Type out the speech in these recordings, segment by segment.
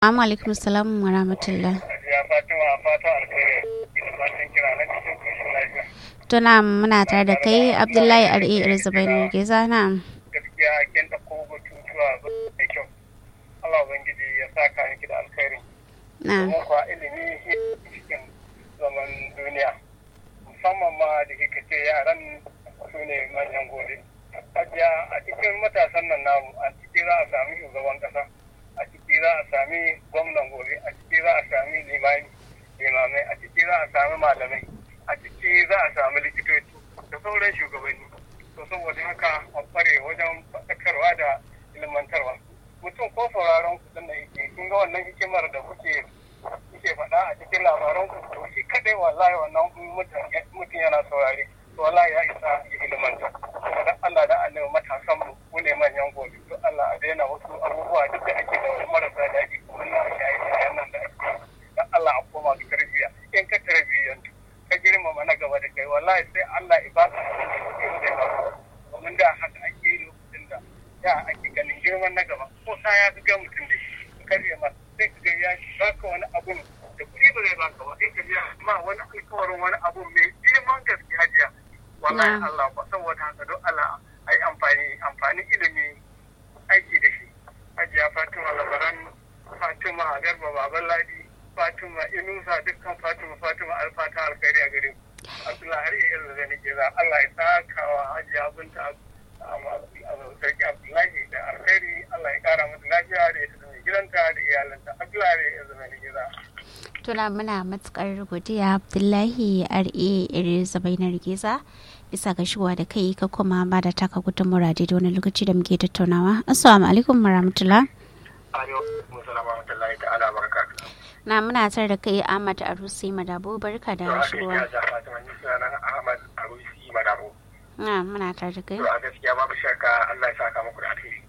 Assalamu alaikum salam wa rahmatullah. Ya Fatima fata alkhairi. Ina fatan kira na cikin koshin lafiya. Tuna muna tare da kai Abdullahi R.A. Irzabaini Geza na. Gaskiya kin da ko batutuwa da kyau. Allah ubangiji ya saka miki da alkhairi. Na. Kuma kuwa ilimi shi cikin zaman duniya. Musamman ma da kika ce yaran su ne manyan gobe. Hajiya a cikin matasan nan namu a ciki za a sami shugaban kasa. A ciki za a sami gwamnan gobe. A ciki za a sami limami. limamai a ciki za a sami malamai a ciki za a sami likitoci da sauran shugabanni to saboda haka a kware wajen faɗakarwa da ilmantarwa mutum ko sauraron kuɗin da yake kun ga wannan hikimar da kuke kuke faɗa a cikin labaran ku to shi kadai wallahi wannan mutum yana saurare to wallahi ya isa ya ilmanta kuma da Allah da Allah matasan mu ku ne manyan gobe to Allah a daina wasu abubuwa duk da ake da marasa daɗi kuma na shaye-shayen nan da ake dan Allah a koma ga tarbiyya in ka tarbiyyantu ka girmama na gaba da kai wallahi sai Allah ya baka abin da kake zai ba domin da haka ake yi lokacin da ya ake ganin girman na gaba ko sa ya ga mutum da shi karye ma sai ka ga ya baka wani abun da kuɗi ba zai baka ba sai ka ga ma wani alkawarin wani abun mai girman gaske hajiya wallahi Allah ba saboda haka don Allah a yi amfani amfani ilimi aiki da shi hajiya Fatima Labaran Fatima Garba Baban Ladi Fatima Inusa dukkan Fatima Fatima alfata alkhairi a gare ku. Abdullahi har iya da zane ke za Allah ya saka wa Hajiya Binta Sarki Abdullahi da alkhairi Allah ya kara mata lafiya da ita da mai gidanta da iyalanta Abdullahi har iya da zane ke za. Tuna muna matukar godiya Abdullahi R.A. Irzabaini Geza bisa ga shigowa da kai ka kuma ba da taka gudun murade da wani lokaci da muke tattaunawa. Assalamu alaikum warahmatullah. Alaikum salam wa rahmatullahi ta'ala barakatuh. Na muna tare da kai Ahmad Arusi Madabo barka da shigowa. Ahmad Arusi Madabo. Na muna tare da kai. To a gaskiya babu shakka Allah ya saka muku da alheri.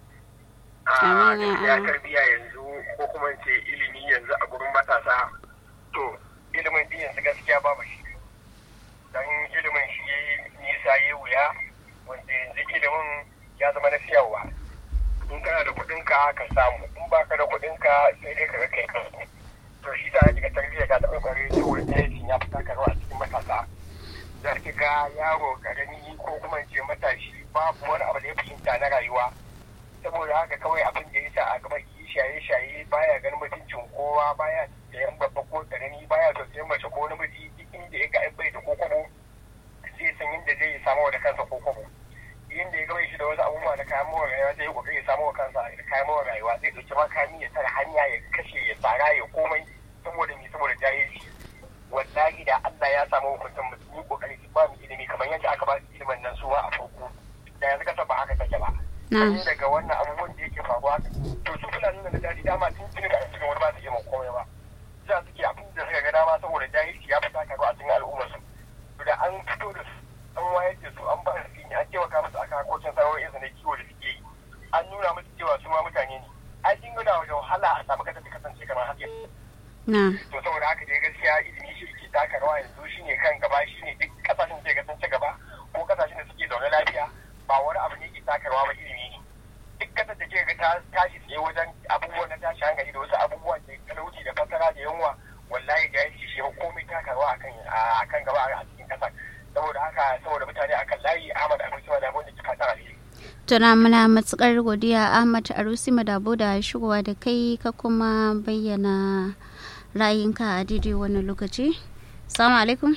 Amin ya ya Allah. tarbiya yanzu ko kuma in ce ilimi yanzu a gurin matasa to ilimin din yanzu gaskiya babu shi. Dan ilimin shi ya yi nisa ya wuya wanda yanzu ilimin ya zama na siyarwa. In kana da kuɗinka ka samu in baka da kuɗinka sai dai ka ga kai kansu. to shi da ake ga tarbiyya ga taɓa ƙware saboda jahilcin ya fita karwa a cikin matasa za ki ga yaro ƙarami ko kuma in ce matashi babu wani abu da ya fahimta na rayuwa saboda haka kawai abin da ya sa a gaba yi shaye-shaye baya ganin mutuncin kowa baya sayan babba ko ƙarami baya tausayin mace ko namiji duk inda ya ga an bai da ko kwabo zai san yadda zai samu da kansa ko kwabo inda ya gaba shi da wasu abubuwa na kayan mawa rayuwa zai yi kokari ya samu wa kansa da kayan mawa rayuwa zai ɗauki makami ya tara hanya ya kashe ya tsara ya komai saboda me saboda jahilci wallahi da Allah ya samu hukuncin mu yi kokari su ba mu ilimi kamar yadda aka ba su ilimin nan su a farko da yanzu ka ba haka take ba Na. sai daga wannan abubuwan da yake faruwa to su fulani da daji dama tun tuni da cikin wani ba su iya komai ba za su ke abin da suka ga dama saboda jahilci ya fita karuwa a cikin al'ummar su to da an fito da su an wayar da su an ba su ne an taimaka musu akan harkokin sana'o'in su na kiwo da suke yi an nuna musu cewa su ma mutane ne ai sun gada wajen wahala a samu kasance kasance kamar haka Na. to saboda haka dai gaskiya ilimi shi ke taka rawa yanzu shi ne kan gaba shi ne duk kasashen da ga sun ci gaba ko kasashen da suke zaune lafiya ba wani abu ne ke taka rawa ba ilimi ne duk kasar da ke ga ta tashi tsaye wajen abubuwan na tashi hankali da wasu abubuwan da talauci da fasara da yunwa wallahi da yanci shi komai taka rawa akan akan gaba a cikin kasar saboda haka saboda mutane akan layi Ahmad Abu Sima da wanda kika tara shi Tuna muna matukar godiya Ahmad Arusi Madabo da shigowa da kai ka kuma bayyana ra'ayinka a daidai wannan lokaci. Assalamu alaikum.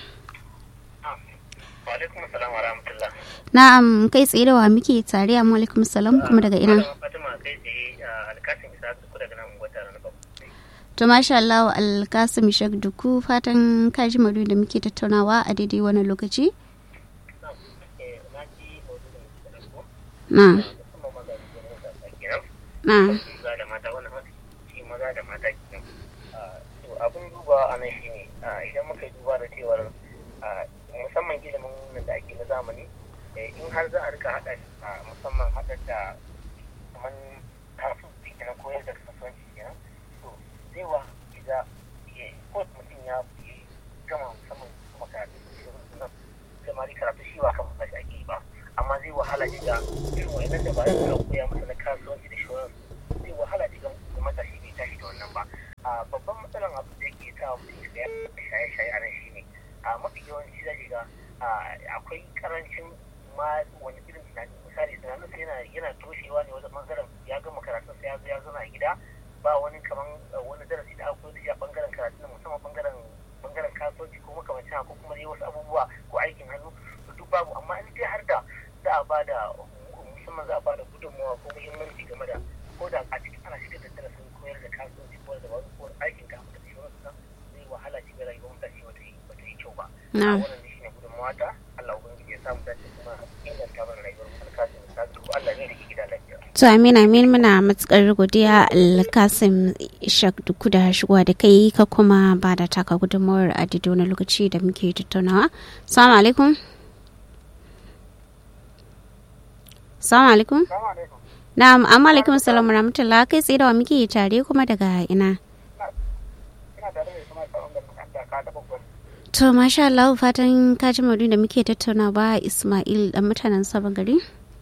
wa alaikum assalam wa rahmatullah Na'am kai tsaye da wa muke tare amma alaikum salam kuma daga ina. Fatima kai tsaye alkasin isa su daga nan ungwata na babu To masha Allah Alkasim Shek Duku fatan kaji madu da muke tattaunawa a daidai wannan lokaci. Na. Na. maza da mata wannan shi maza da mata kenan to abin duba a nan shine idan muka yi duba da cewar musamman ilimin nan da ake na zamani in har za a rika haɗa musamman haɗa da kamar kasuwanci kenan koyar da kasuwanci kenan to zai wa idan ko mutum ya gama musamman makarantu samari karatu shi ba kan ba shi ake ba amma zai wahala shiga irin wa'annan da ba za koya masa na kasuwanci da shawarar zai wahala shiga matashi bai tashi da wannan ba babban matsalan abu da yake sa mutum ya shaye-shaye a nan shi ne mafi yawanci zai ga akwai karancin ma wani irin tunani misali tunanin sa yana yana toshewa ne wajen bangaren ya gama karatun sa ya zo ya zauna a gida ba wani kaman wani darasi da aka koyar da shi a bangaren karatu musamman bangaren bangaren kasuwanci ko makamancin ko kuma dai wasu abubuwa ko aikin hannu duk babu amma in dai har da za a ba da musamman za a ba da gudunmawa ko muhimmanci game da ko da a cikin ana shigar da darasin koyar da kasuwanci ko da wani ko aikin ka da shi wasu zai wahala shi ga rayuwar mutane bata yi bata yi kyau ba wannan shi ne gudunmawa ta Allah ubangiji ya samu dace kuma inganta mana rayuwar mu alkasin ta Allah ne da ke gida lafiya To Amin Amin muna matukar godiya Alkasim Ishak duku da shigowa da kai ka kuma ba da taka gudunmawar a na lokaci da muke tattaunawa. Salamu alaikum. Salamu alaikum. Na'am, amma alaikum salamu rahmatullah kai tsaye da wa muke tare kuma daga ina. To masha Allah fatan ka ji maudu da muke tattaunawa Ismail dan mutanen sabon gari.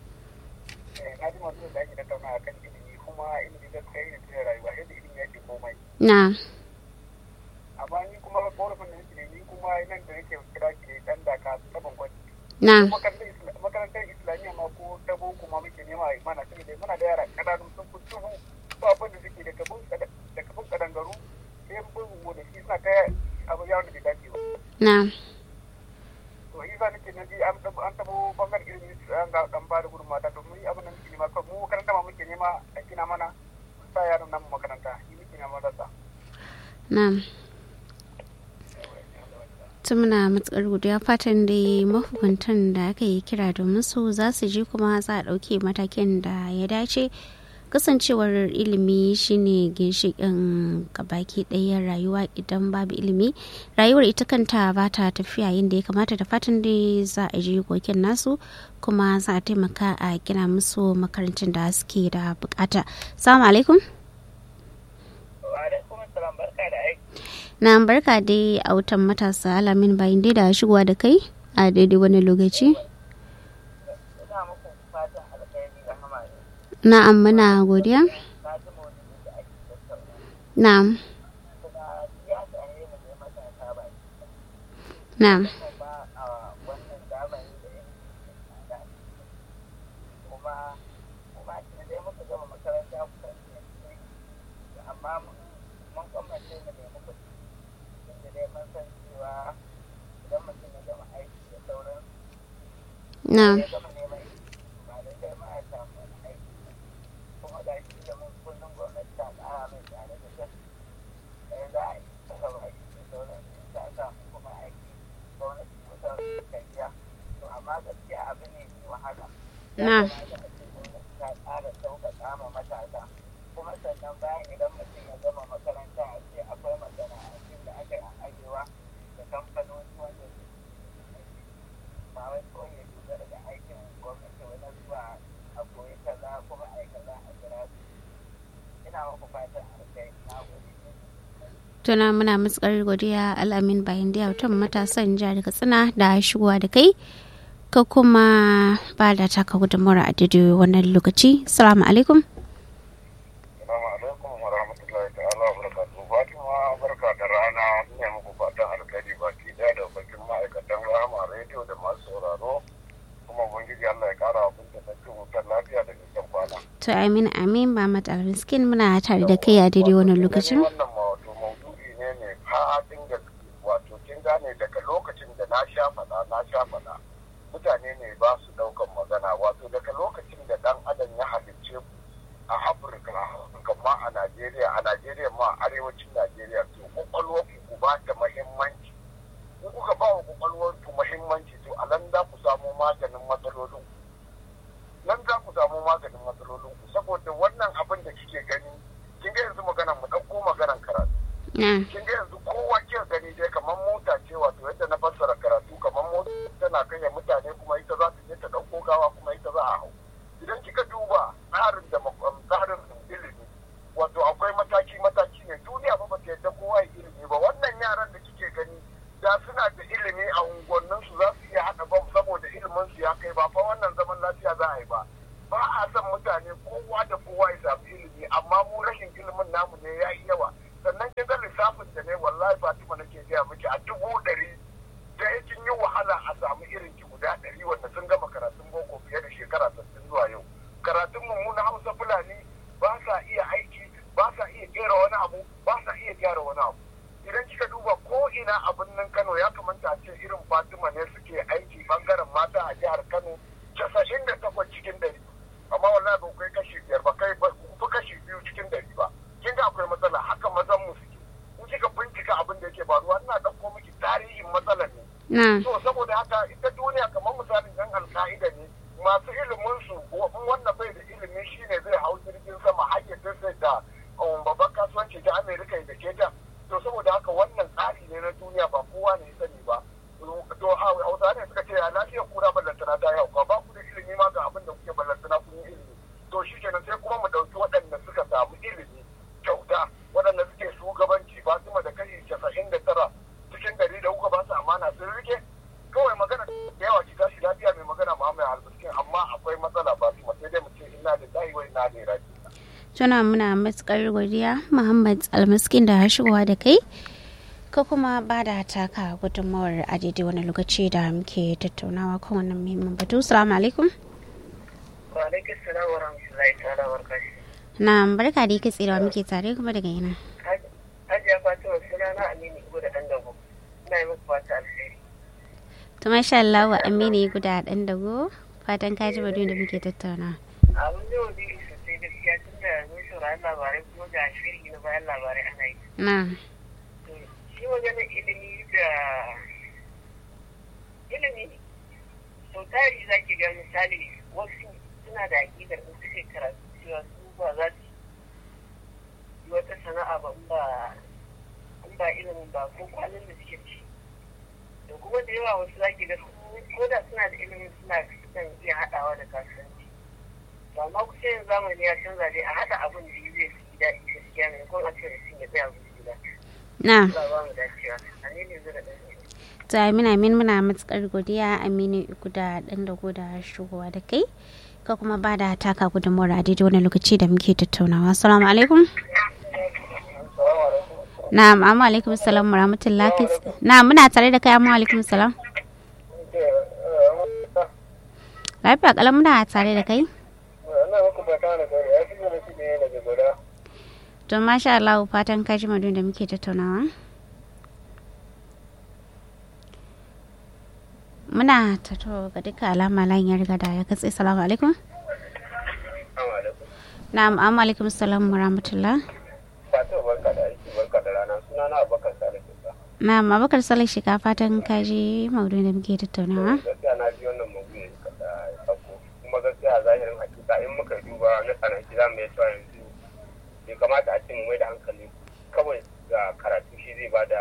Na. Amma ni kuma korafin da nake ni kuma nan da nake kira ki dan da ka taban gwani. Na. Makarantar Islamiyya ma ko ta boko ma muke nema a mana sai dai muna da yara kananu sun fi duhu ba abin da suke da kabin da kabin kadangaru sai bin da shi suna ta abu yawon da bai dace ba. Na. To yi za nake nan an an tabo bangaren ilimi an ga dan ba da gudunmawa ta domin abin da muke nema kawai mu makaranta ma muke nema a gina mana sa yaran nan makaranta yi muke nema rasa. Na'am. ta muna matsar godiya fatan da mahukuntan da aka yi kira domin su za su ji kuma za a ɗauke matakin da ya dace kasancewar ilimi shine ginshiƙin gabaki ɗayan rayuwa idan babu ilimi rayuwar ita kanta ba ta tafiya yadda ya kamata da fatan da za a ji kokin nasu kuma za a taimaka a gina musu makarantun da suke da bukata salamu alaikum na barka dai a wutan matasa alamin bayan dai da shigowa da kai a daidai wani lokaci na'am muna godiya na'am na'am na na tuna muna matsar godiya alamin bayan da yautan matasan jihar katsina da shigowa da kai ka kuma ba da taka gudunmawar a daidai wannan lokaci salamu alaikum Salamu alaikum wa rahmatullahi ta'ala wa barakatuhu. Fatima barka da rana ne muku fatan alkhairi baki daya da bakin ma'aikatan rahama rediyo da masu sauraro kuma ubangiji Allah ya kara abin da take wutar lafiya da nisan kwana. to amin amin ba matsar miskin muna tare da kai a daidai wannan lokacin Wannan wato maudu'i ne mai fadin gaske wato kin gane daga lokacin da na sha faɗa na sha faɗa mutane ne ba su ɗaukan magana wato daga lokacin da ɗan adam ya halicce ku a afirka kamar a najeriya a najeriya ma a arewacin najeriya to kwakwalwar ku ba ta mahimmanci in kuka ba wa kwakwalwar ku mahimmanci to a nan za ku samu maganin matsalolin ku nan za ku samu maganin matsalolin ku saboda wannan abin da kike gani kin ga yanzu maganan mu ɗauko maganan karatu na kin ga yanzu kowa ke gani dai kamar mota ce wato yadda na fassara karatu kamar mota tana kai mutane kuma ita za ta je ta ɗauko gawa kuma ita za a hau idan kika duba tsarin da tsarin ilimi wato akwai mataki mataki ne duniya ba ta yadda kowa ya ilimi ba wannan yaran da kike gani da suna da ilimi a unguwannin su za su iya haɗa bam saboda ilimin su ya kai ba fa wannan zaman lafiya za a yi ba ba a son mutane kowa da kowa ya samu ilimi amma mu rashin ilimin namu ne ya yi yawa sannan lissafin da ne wallahi fatima nake gaya miki a dubu ɗari da yakin yi wahala a samu irin ki guda ɗari wanda sun gama karatun boko fiye da shekara sittin zuwa yau karatun mu na hausa fulani ba sa iya aiki ba sa iya kera wani abu ba sa iya gyara wani abu idan kika duba ko ina a birnin kano ya kamata a ce irin fatima ne suke aiki bangaren mata a jihar kano casa'in da takwas cikin ɗari amma wallahi ba kai kashi biyar ba kai ba ku kashi biyu cikin ɗari ba kin ga akwai matsala haka mazan mu suke in kika bincika abin da yake faruwa ina ɗauko miki tarihin matsalar ne na to saboda haka ita duniya kamar misalin yan alka'ida ne masu ilimin su in wannan bai da ilimi shine zai hau jirgin sama har ya sai da um, babban kasuwanci ta amerika da ke ta to saboda haka wannan tsari ne na duniya ba kowa ne ya sani ba to hausa ne suka ce a lafiyar kura ballantana ta yau ba ku da ilimi ma ga abin da kuke ballantana kun yi ilimi to shi kenan sai kuma mu ɗauki waɗanda suka samu ilimi kyauta waɗanda suke shugabanci fatima da kashi casa'in da tara cikin gari da kuka ba su amana sun rike kawai magana da yawa ki tashi lafiya mai magana Muhammad Albiskin amma akwai matsala Fatima sai dai mu ce inna lillahi wa inna ilaihi raji'un tuna muna matukar godiya muhammad almaskin da shigowa da kai ka kuma ba da taka gudunmawar a daidai wani lokaci da muke tattaunawa kan wannan muhimmin batu salamu alaikum wa alaikum salam wa rahmatullahi ta'ala wa barakatuh na barka da yake tsirawa muke tare kuma daga yana hajiya fatima suna na aminu ibo da ɗan dago ina yi muku fata alheri to masha Allah wa amini guda dan dago fatan ka ji batu da muke tattaunawa abin da wani sosai gaskiya tun da mun saurari labarai kuma ga shiri na bayan labarai ana yi na shi maganar ilimi da ilimi sau tari za ki ga misali wasu suna da aƙidar in suke karatu cewa su ba za su yi wata sana'a ba in ba in ba ilimin ba ko kwanan da suke ci da kuma da yawa wasu za ki ga su ko da suna da ilimin suna sukan iya haɗawa da kasuwanci to amma kusa yin zamani ya canza dai a haɗa abin da zai fi daɗi gaskiya ne ko a ce da sun ya tsaya gudu gida na Allah ba mu dacewa a ne ne zai da ɗan to amin amin muna matukar godiya aminu guda dan dago da shigowa da kai ka kuma ba da taka gudunmawar a daidai wani lokaci da muke tattaunawa assalamu alaikum na'am amma alaikum salam wa rahmatullah na muna tare da kai amma alaikum salam lafiya kalam muna tare da kai to masha Allah fatan ka ji madun da muke tattaunawa muna tato ga duka alama layin ya riga da ya katse salamu alaikum na'am amma alaikum salam wa rahmatullah Fatima barka da aiki barka da rana suna na Abubakar Sale Kusa na'am abakar salih shiga fatan ka ji maudu da muke tattaunawa gaskiya na ji wannan mawuyi da ya sako kuma gaskiya a zahirin hakika in muka duba na tsanaki za mu iya cewa yanzu bai kamata a ce mu mai da hankali kawai ga karatu shi zai ba da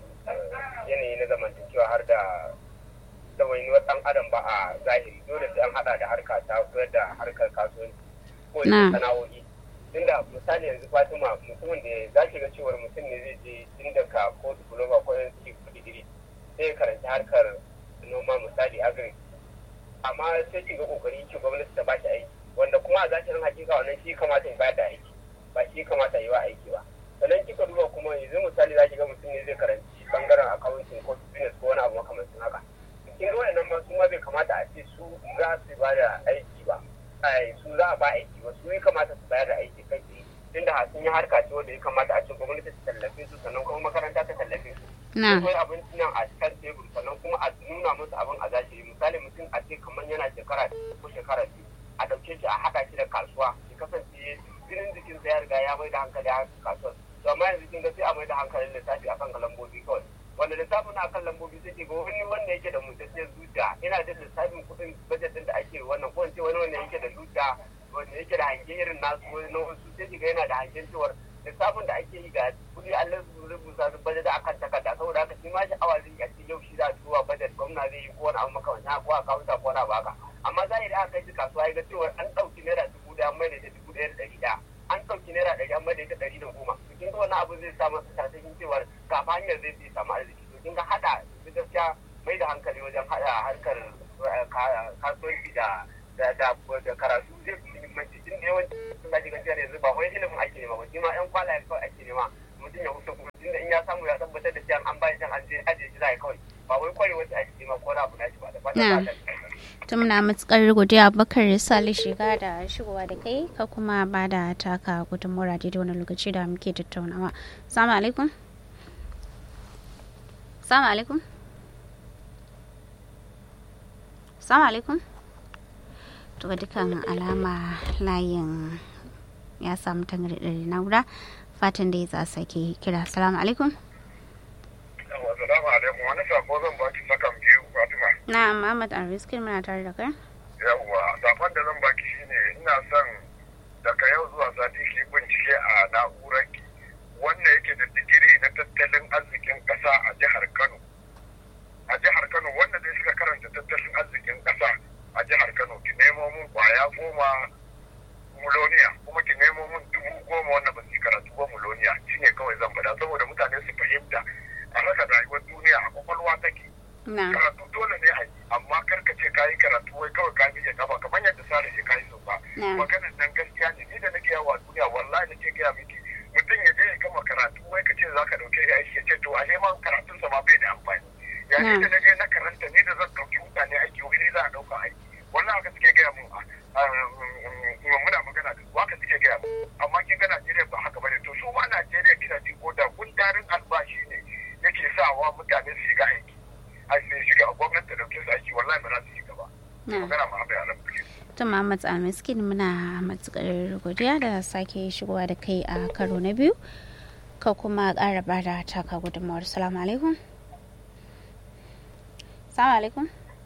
yanayi na zamantakewa har da ɗawainiyar ɗan adam ba a zahiri dole sai an haɗa da harka ta koyar da harkar kasuwanci ko Na. sana'o'i tunda misali yanzu fatima mutumin da za ki ga cewar mutum ne zai je tun daga ko diploma ko yan ko digiri sai ya karanci harkar noma misali agri amma sai ki ga kokari ki gwamnati ta bashi aiki wanda kuma a zahirin hakika wannan shi kamata ya bayar da aiki ba shi kamata ya yi wa aiki ba sannan kika duba kuma yanzu misali za ki ga mutum ne zai karanci bangaren accounting ko business ko wani abu makamancin haka kin ga wayannan ma su ma bai kamata a ce su za su ba da aiki ba ai su za a ba aiki ba su ya kamata su bayar da aiki kai tsaye tunda sun yi harka ce wanda ya kamata a ce gwamnati ta tallafe su sannan kuma makaranta ta tallafe su na akwai abinci nan a kan tebur sannan kuma a nuna musu abin a zahiri misali mutum a ce kamar yana shekara ɗaya ko shekara biyu a ɗauke shi a haɗa shi da kasuwa ya kasance jinin jikinsa ya riga ya mai da hankali a kasuwar to amma yanzu kin ga sai a mai da hankalin lissafi akan lambobi kawai wanda lissafin akan lambobi sai ke ga wani wanda yake da mutacciyar zuciya yana da lissafin kuɗin bajet ɗin da ake wannan ko in ce wani wanda yake da zuciya wanda yake da hangen irin nasu wani na wasu sai ke ga yana da hangen cewar lissafin da ake yi ga kuɗi an rubuta su bajet akan takarda saboda haka shi ma sha'awa zai yi a ce yau shi za a tuwa bajet gwamna zai yi ko wani abu makamancin haka ko a kawunta ko wani abu haka amma zahiri aka kai shi kasuwa ya ga cewar an ɗauki naira dubu ɗaya an mai da ita dubu ɗaya da ɗari ɗaya an ɗauki naira ɗari an mai da ita ɗari da goma to kin ga wannan abu zai sa masa tasiri cewar ga fa hanyar zai bi samu arziki to kin ga haɗa su gaskiya mai da hankali wajen haɗa harkar eh, ka- kasuwanci da da da da karatu zai fi muhimmanci tun da yawanci sun gaji gajiyar yanzu ba wai ilimin ake nema ba shi ma ƴan kwalayen kawai ake nema mutum ya huta kuma tun da in ya ya samu ya tabbatar da cewa an ba shi an je aje shi zai kawai ba wai kware wasu a cikin ko na abu na shi ba da fatan ta muna matukar godiya bakar sali shiga da shigowa da kai ka kuma ba da taka gudunmuwar da wani lokaci da muke tattaunawa salamu alaikum salamu alaikum salamu alaikum to dukkan alama layin ya samu tangarɗar na'ura fatan da ya za sake kira salamu alaikum Assalamu alaikum wani sako zan baki sakan biyu Fatima. na Muhammad Arriskin muna tare da kai Yawwa sakon da zan baki shine ina son daga yau zuwa sati ki bincike a na'urar ki wanda yake da digiri na tattalin arzikin ƙasa a jihar Kano. A jihar Kano wanda dai suka karanta tattalin arzikin ƙasa a jihar Kano ki nemo mun kwaya goma muloniya kuma ki nemo mun dubu goma wanda ba su yi karatu ba muloniya shine kawai zan faɗa saboda mutane su fahimta a haka rayuwar duniya a kwakwalwa take na karatu dole ne a yi amma karka ce ka yi karatu wai kawai ka biye kafa kamar yadda sare shi ka yi so ba na maganar nan gaskiya ne ni da nake yawa duniya wallahi nake gaya miki mutum ya je ya gama karatu wai ka ce za ka dauke ya aiki ya ce to a neman karatunsa ma bai da amfani ya ni da na je na karanta ni da zan dauki mutane aiki wani za a dauka aiki wannan haka suke gaya mun muna magana da su haka suke gaya mun amma kin ga Najeriya ba haka bane to su ma Najeriya kina ji ko da gundarin albashi ne yake sawa mutane su shiga aiki a su shiga gwamnati ta dauke su aiki wallahi ba za su shiga ba na magana ma bai alam ta Muhammad Almiskin muna matukar godiya da sake shigowa da kai a karo na biyu ka kuma ƙara ba da taka gudunmawar salamu alaikum salamu alaikum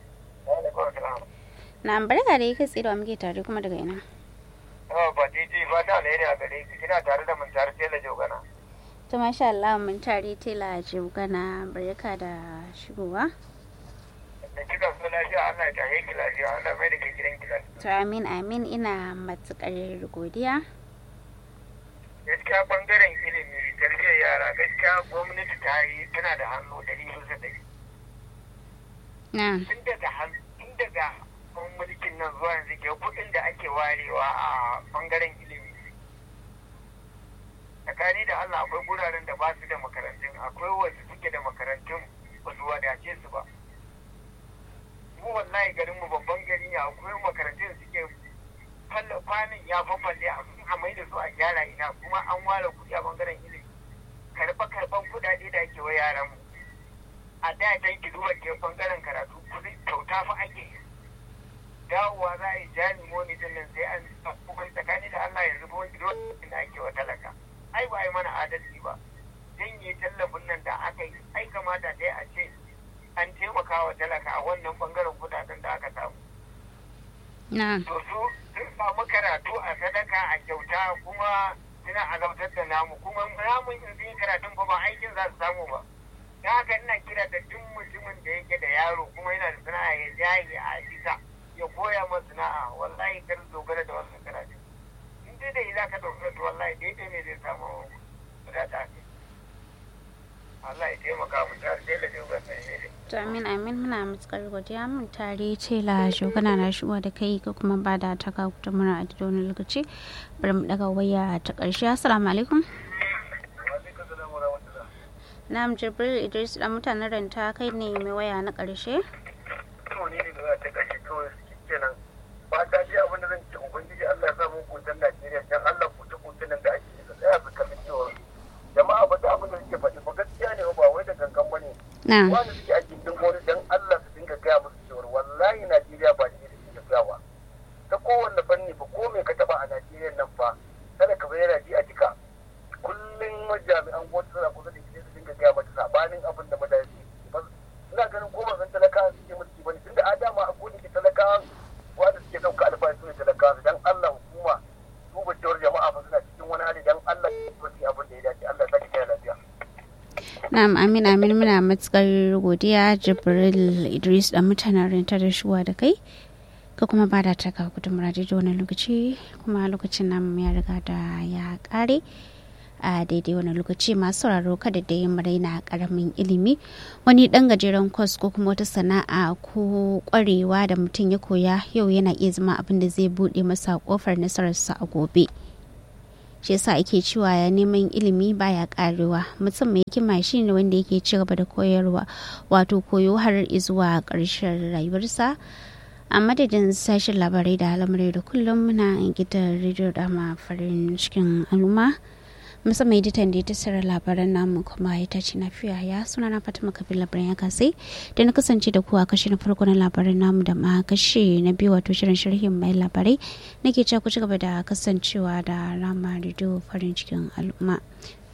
na barka da yi kai tsaye da muke tare kuma daga ina ba titi ba ta alheri a gare ki kina tare da mun tare tela jogana to masha Allah mun tare tela jibgana barka da shigowa da kika so lafiya Allah ya tahe ki lafiya Allah mai da ke gidan ki lafiya to amin amin ina matukar godiya gaskiya bangaren ilimi tarbiyyar yara gaskiya gwamnati ta yi tana da hannu ɗari bisa ɗari na tun daga han- tun daga kan mulkin nan zuwa yanzu ke kuɗin da ake warewa a bangaren ilimi tsakani da Allah akwai guraren da ba su da makarantun akwai wasu suke da makarantun ba su wadace su ba mu wallahi garin mu babban gari ne akwai makarantun da suke falla kwanin ya fafalle a a mai da su a gyara ina kuma an ware kuɗi a bangaren ilimi karɓa karɓan kuɗaɗe da ake wa yaran mu a da can ki duba ke bangaren karatu kuɗi kyauta fa ake dawowa za a yi jani moni din nan sai an kuma tsakani da Allah yanzu ba wani lokacin da ake wa talaka ai ba a yi mana adalci ba janye tallafin nan da aka yi ai kamata dai a ce an taimaka wa talaka a wannan bangaren kudaden da aka samu na to su sun samu karatu a sadaka a kyauta kuma suna azabtar da namu kuma namun in sun yi karatun ba ba aikin za su samu ba ta haka ina kira da duk mutumin da yake da yaro kuma yana da sana'a ya jaye a bisa ya koya masa sana'a wallahi kar su dogara da wannan karatu in dai da za ka dogara to wallahi daidai ne zai samu wadata Allah ya taimaka mu tare da dogon sai to amin amin muna matukar godiya mun tare tela shugana na shigowa da kai ka kuma ba da taka gudunmawar a wani lokaci bari mu daga waya ta ƙarshe assalamu alaikum Na'am Jibril Idris dan mutanen ranta kai ne mai waya na ƙarshe. to ne ne da ta kashe kawai kenan ba ta ji abin da zan ce ubangiji Allah ya samu kutan Najeriya dan Allah kuta kutan nan da ake yi tsaya su kalli cewa jama'a ba ta abin da suke faɗi ba gaskiya ne ba wai da gangan bane Na. wanda suke a gindin gwamnati dan Allah su dinga gaya musu cewa wallahi Najeriya ba ne da suke gawa ta kowanne fanni fa ko me ka taba a Najeriya nan fa kada ka bayyana ji a jika kullum jami'an gwamnati suna kusa da ita su dinga gaya mata sabanin abin da mutane suke ba ina ganin ko ba san talakawa suke mulki bane tunda a dama a gudun ke talakawa wanda suke ɗauka albashi su ne talakawa dan Allah hukuma duba cewar jama'a ba suna cikin wani hali dan Allah su yi abin da ya dace Allah ya sake kai lafiya Na'am Amin Amin muna matukar godiya Jibril Idris dan mutanen ranta da shuwa da kai. Ka kuma ba da taka gudunmawar da wani lokaci kuma lokacin nan ya riga da ya kare. a daidai wani lokaci masu sauraro kada da yin raina karamin ilimi wani dan gajeren kwas ko kuma wata sana'a ko kwarewa da mutum ya koya yau yana iya zama abin da zai bude masa kofar nasararsa a gobe shi yasa ake cewa ya neman ilimi baya karewa mutum mai hikima shine wanda yake ci gaba da koyarwa wato koyo har zuwa ƙarshen rayuwarsa a madadin sashen labarai da al'amurai da kullum muna gidan rediyo dama farin cikin al'umma musamman editan da ya tasara labaran namu kuma ya tace na fiya ya suna na fatima kabir labaran ya kasai da na kasance da kuwa kashi na farko na labaran namu da ma kashi na biyu wato shirin sharhin mai labarai nake cewa ku ci gaba da kasancewa da rama rediyo farin cikin al'umma